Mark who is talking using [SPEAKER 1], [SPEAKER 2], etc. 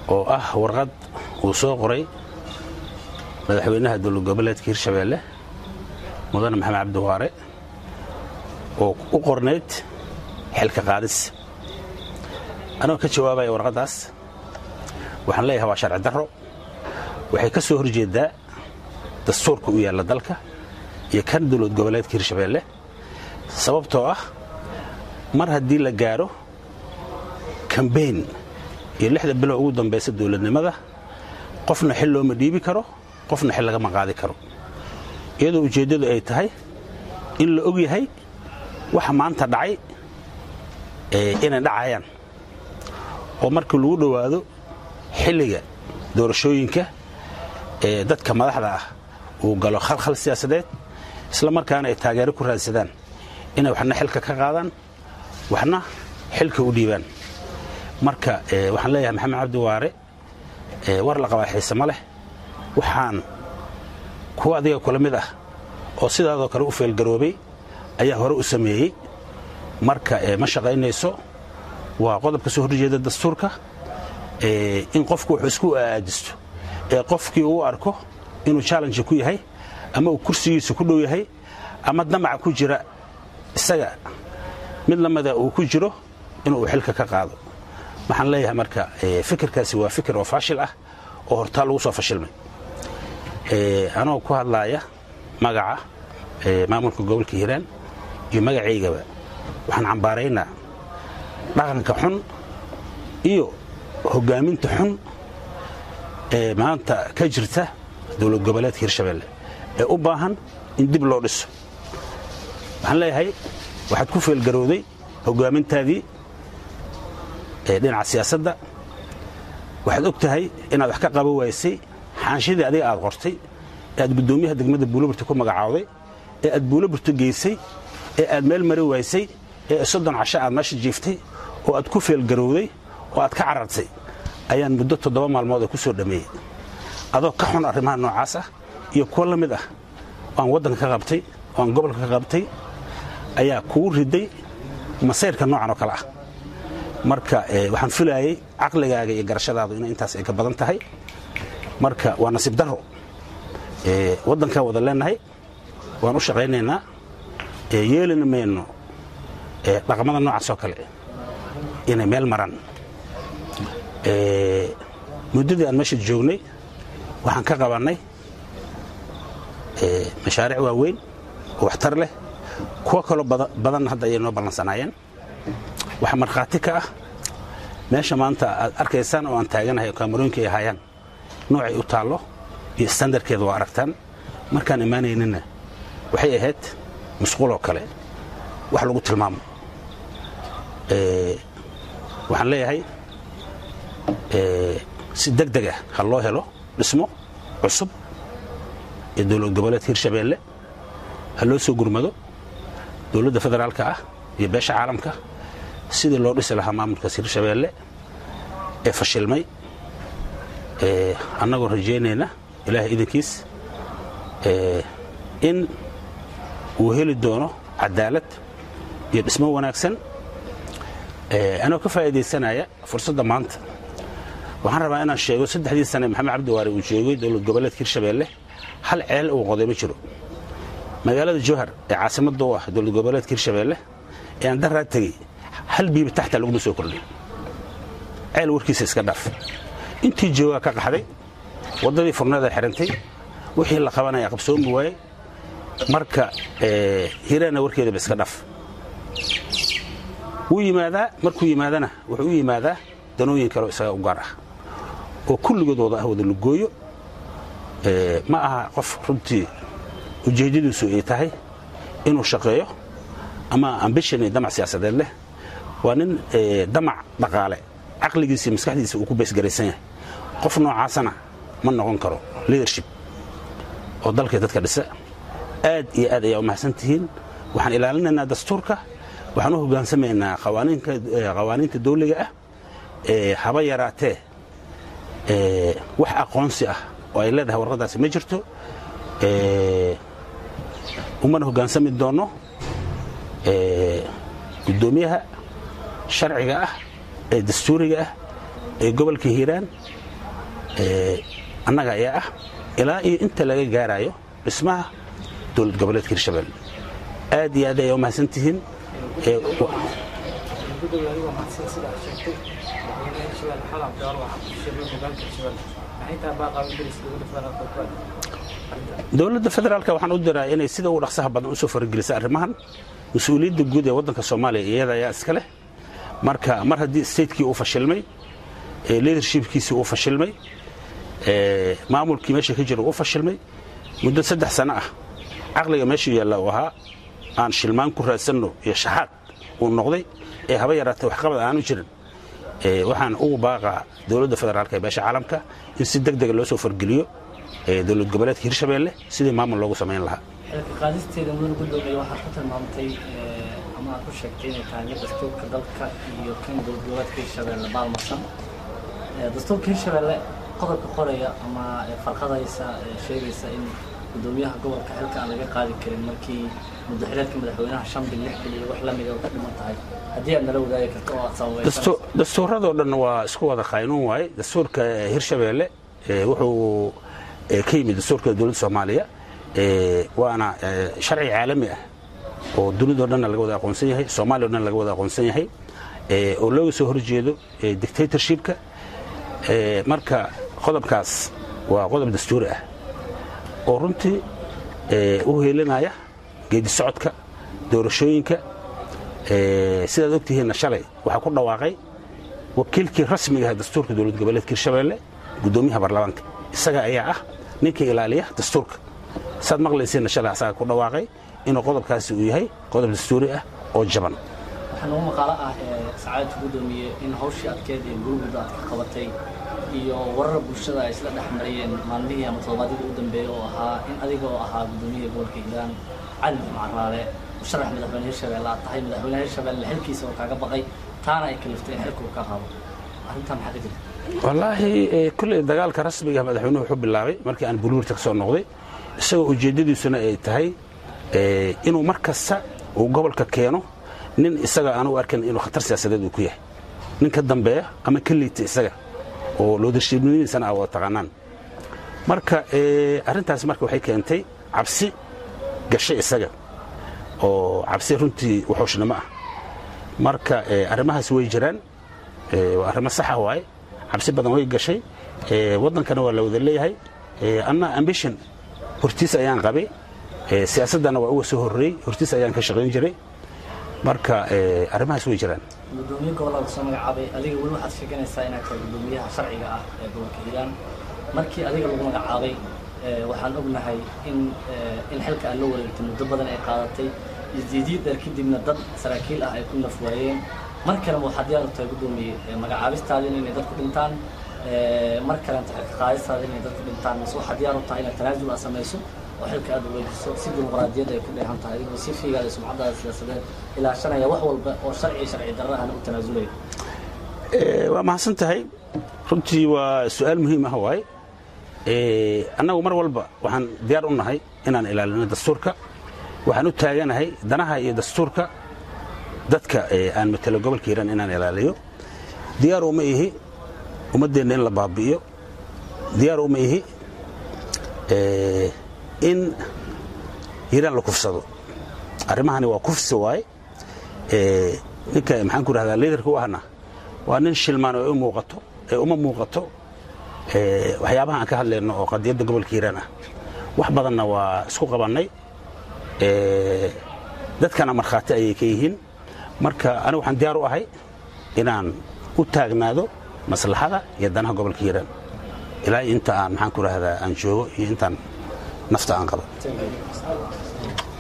[SPEAKER 1] oo ah warqad uu soo qoray madaxweynaha dowlad goboleedka hirshabeelle mudane maxamed cabdiwaare oo u qornayd xilka qaadis anagoo ka jawaabaya warqaddaas waxaan leeyahay waa sharci darro waxay ka soo horjeeddaa dastuurka u yaalla dalka iyo kan dowlad goboleedka hirshabeelle sababtoo ah mar haddii la gaadho kambeyn iyo lixda bilow ugu dambaysa dowladnimada qofna xil looma dhiibi karo qofna xil lagama qaadi karo iyadoo ujeeddadu ay tahay in la og yahay waxa maanta dhacay inay dhacayaan oo markii lagu dhowaado xilliga doorashooyinka ee dadka madaxda ah uu galo khalkhal siyaasadeed isla markaana ay taageero ku raadsadaan inay waxna xilka ka qaadaan waxna xilka u dhiibaan marka waxaan leeyahay maxamed cabdi waare war la qabaa xiise ma leh waxaan kuwa adiga kula mid ah oo sidaadoo kale u feelgaroobay ayaa hore u sameeyey marka ma shaqaynayso waa qodobka soo horjeeda dastuurka in qofku wuxuu isku aajisto ee qofkii uu arko inuu challenge ku yahay ama uu kursigiisa ku dhow yahay ama damaca ku jira isaga mid lamida uu ku jiro inuu xilka ka qaado waxaan leeyahay marka fikirkaasi waa fikir oo faashil ah oo hortaa lagu soo fashilmay anoo ku hadlaaya magaca maamulka gobolka hiiraan iyo magacaygaba waxaan cambaaraynaa dhaqanka xun iyo hogaaminta xun ee maanta ka jirta dowlad goboleedka hirshabeelle ee u baahan in dib loo dhiso waxaan leeyahay waxaad ku feelgarowday hogaamintaadii dhinaca siyaasadda waxaad og tahay inaad wax ka qaban waysay xaanshidii adiga aad qortay ee aad guddoomiyaha degmada buulaburta ku magacaawday ee aad buulaburta geysay ee aad meel mari waysay ee soddon casho aad meesha jiiftay oo aad ku feelgarowday oo aad ka carartay ayaan muddo toddoba maalmood ee ku soo dhammeeyey adoo ka xun arrimaha noocaas ah iyo kuwo la mid ah oo aan waddanka ka qabtay oo aan gobolka ka qabtay ayaa kugu riday masayrka noocan oo kale ah marka waxaan filaayey caqligaaga iyo garashadaadu in intaas ay ka badan tahay marka waa nasiib darro waddankaan wada leenahay waan u shaqaynaynaa yeelina mayno dhaqamada noocaas oo kale inay meel maraan muddadii aan meesha joognay waxaan ka qabannay mashaariic waaweyn oo waxtar leh kuwo kaloo badanna hadda ayay noo ballansanaayeen waxaa markhaati ka ah meesha maanta aad arkaysaan oo aan taaganahay oo kaamarooyinka ay ahaayaan noocay u taallo iyo standarkeeda waa aragtaan markaan imaanaynina waxay ahayd musquuloo kale wax lagu tilmaamo waxaan leeyahay si deg deg ah ha loo helo dhismo cusub ee dowlad goboleedka hirshabeelle ha loo soo gurmado dowladda federaalka ah iyo beesha caalamka sidii loo dhisi lahaa maamulkaas hirshabeelle ee fashilmay annagoo rajaynayna ilaahay idankiis in uu heli doono cadaalad iyo dhismo wanaagsan anoo ka faa'iidaysanaya fursadda maanta waxaan rabaa inaan sheego saddexdii sane maxamed cabdiwaare uu joogay dowlad goboleedka hirshabeelle hal ceel uu qoday ma jiro magaalada jowhar ee caasimadda u ah dowlad goboleedka hirshabeelle ee aan daraa tegey hal biiba taxta laguma soo kordhay ceel warkiisa iska dhaaf intii joogaa ka qaxday waddadii furneeda xirantay wixii la qabanaya qabsoomi waayey marka hiraana warkeedaba iska dhaaf wuu yimaadaa markuu yimaadana wuxuu u yimaadaa danooyin kaleo isaga u gaar ah oo kulligood wada ah wada lugooyo ma aha qof runtii ujeeddadiisu ay tahay inuu shaqeeyo ama ambishon iyo damac siyaasadeed leh waa nin damac dhaqaale caqligiisa iyo maskaxdiisa uu ku baysgaraysan yahay qof noocaasana ma noqon karo liadership oo dalkii dadka dhisa aad iyo aad ayaa u mahadsan tihiin waxaan ilaalinaynaa dastuurka waxaan u hogaansamaynaa qawaaniinta dawliga ah haba yaraatee wax aqoonsi ah oo ay leedahay warqaddaasi ma jirto umana hogaansami doonno guddoomiyaha sharciga ah ee dastuuriga ah ee gobolka hiiraan annaga ayaa ah ilaa iyo inta laga gaarayo dhismaha dowlad goboleedka hirshabelle aad iyo aad ayaa u mahadsan tihiin dowladda federaalk waxaan u diraa inay sida ugu dhaqsaha badan usoo faragelisa arrimahan mas-uuliyadda guud ee waddanka soomaaliya iyada ayaa iska leh marka mar haddii statekii uu fashilmay leadershipkiisii uu fashilmay maamulkii meesha ka jira uu fashilmay muddo saddex sano ah caqliga meesha yaalla uu ahaa aan shilmaan ku raadsanno iyo shaxaad uu noqday ee haba yaraatee waxqabad aanu jirin waxaan ugu baaqaa dowladda federaalk ee beesha caalamka in si deg dega loo soo fargeliyo dowlad goboleedka hirshabelle sidii maamul loogu samayn lahaa
[SPEAKER 2] xilka qaadisteeda mudan gudoomiye waxaad ku tilmaamtay ama aad ku sheegtay inay tahay mid dastuurka dalka iyo kan dowlad goboleedka hirshabelle baalmarsan dastuurka hirshabelle qodobka qoraya ama farqadaysa sheegaysa in gudoomiyaha gobolka xilka aan laga qaadi karin markii muddaxileedka madaxweynaha shan bil lix bil iyo wax la mida oo ka dhiman tahay haddii aad nala wadaagi karto oo aad sababaysanayso
[SPEAKER 1] dastuuradoo dhan waa isku wada qaynuun waaye dastuurka hirshabelle wuxuu ka yimid dastuurka dowladda soomaaliya waana sharci caalami ah oo dunidao dhanna laga wada aqoonsan yahay soomaaliya o dhan laga wada aqoonsan yahay oo looga soo horjeedo dictatorshipka marka qodobkaas waa qodob dastuuri ah oo runtii u heelinaya geedi socodka doorashooyinka sidaad ogtihiinna shalay waxaa ku dhawaaqay wakiilkii rasmiga ah dastuurka dowlad goboleedka hirshabelle gudoomiyaha baarlamaanka isaga ayaa ah ninka ilaaliya dastuurka saad maqlaysiinna shalay asaga ku dhawaaqay inuu qodobkaasi uu yahay qodob dastuuri ah oo jaban
[SPEAKER 2] waxaa nagu maqaalo ah sacaadadka gudoomiye in hawshii adkeed ee gurugudda aad ka qabatay iyo warar bulshada ay isla dhex marayeen maalmihii ama toddobaadyadii u dambeeyey oo ahaa in adiga oo ahaa gudoomiyaha gobolka hiiraan cali macraale musharax madaxweyne hirshabelle aad tahay madaxweyne hirshabelle xilkiisa oo kaaga baqay taana ay kaliftay in xilka uu ka qaado arrintaa maxaa ka jirta
[SPEAKER 1] wallaahi kulley dagaalka rasmiga madaxweynuhu wuxuu bilaabay markii aan buluurta ka soo noqday isagoo ujeeddadiisuna ay tahay inuu mar kasta uu gobolka keeno nin isaga aanu arkan inuu khatar siyaasadeed uu ku yahay nin ka dambeeya ama ka liita isaga oo loodarshiibnimadiisana a wada taqaanaan marka arrintaas marka waxay keentay cabsi gashay isaga oo cabsi runtii waxooshnimo ah marka arrimahaas way jiraan waa arrimo saxa waaye cabsi badan way gashay waddankana waa la wada leeyahay anna ambition hortiis ayaan qabay siyaasaddana waa uga soo horreeyey hortiis ayaan ka shaqayn jiray marka arrimahaas way jiraan
[SPEAKER 2] gudoomiye gobollada soo magacaabay adiga weli waxaad sheeganaysaa inaad tahay gudoomiyaha sharciga ah ee gobolka hiiraan markii adiga lagu magacaabay waxaan ognahay in in xilka aad la wareegtay muddo badan ay qaadatay isdiidiid dheer kadibna dad saraakiil ah ay ku naf waayeen mar kaleba waxaad diyaar u tahay gudoomiye magacaabistaadina inay dadku dhintaan mar kalenta xilka qaadistaada inay dadku dhintaan mise waxaad diyaar u tahay inaad tanaasul aad samayso oo xilka aad wareejiso si dimuqraadiyad ay ku dheehan tahay adigoo si fiigaada sumcadaada siyaasadeed ilaashanaya wax walba oo sharci sharci darra ahna u tanaasulaya
[SPEAKER 1] waa mahadsan tahay runtii waa su-aal muhiim ah waaye annagu mar walba waxaan diyaar u nahay inaan ilaalino dastuurka waxaan u taaganahay danaha iyo dastuurka dadka aan matelo gobolka hiiraan inaan ilaaliyo diyaar uma ihi ummaddeenna in la baabi'iyo diyaar uma ihi in hiiraan la kufsado arrimahani waa kufsi waaye ninka maxaan ku rahdaa liidarka u ahna waa nin shilmaan oo u muuqato ee uma muuqato waxyaabaha aan ka hadlayno oo qadiyadda gobolka hiiraan ah wax badanna waa isku qabannay dadkana markhaati ayay ka yihiin marka anigu waxaan diyaar u ahay inaan u taagnaado maslaxada iyo danaha gobolka hiiraan ilaa inta aan maxaan ku rahdaa aan joogo iyo intaan nafta aan qabo